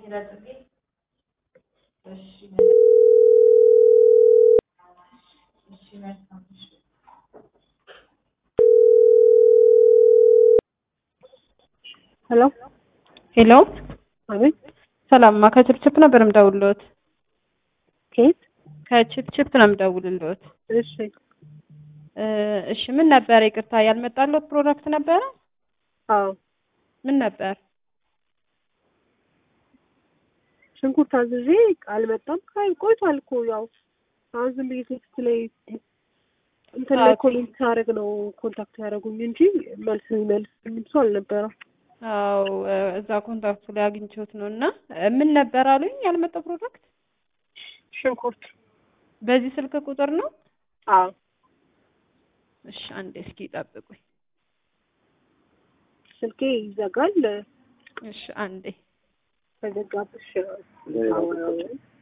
ሄሎ ሄሎ አቤት ሰላምማ ከችፕችፕ ነበር የምደውልልዎት። ከየት? ከችፕችፕ ነው የምደውልልዎት። እሺ እ እሺ ምን ነበር ይቅርታ ያልመጣልዎት ፕሮዳክት ነበረ? አዎ ምን ነበር? ሽንኩርት አዝዤ አልመጣም። አይ ቆይቷል እኮ ያው አሁን ዝም ብዬ ቴክስት ላይ እንትን ላይ አዎ፣ ኮሜንት ሳደርግ ነው ኮንታክት ያደረጉኝ እንጂ መልስ የሚመልስ ሰው አልነበረም። አዎ እ እዛ ኮንታክቱ ላይ አግኝቼዎት ነው እና እ ምን ነበር አሉኝ ያልመጣ ፕሮዳክት? ሽንኩርት በዚህ ስልክ ቁጥር ነው? አዎ እሺ አንዴ እስኪ ጠብቁኝ። ስልኬ ይዘጋል። እሺ አንዴ ከዘጋብሽ አዎ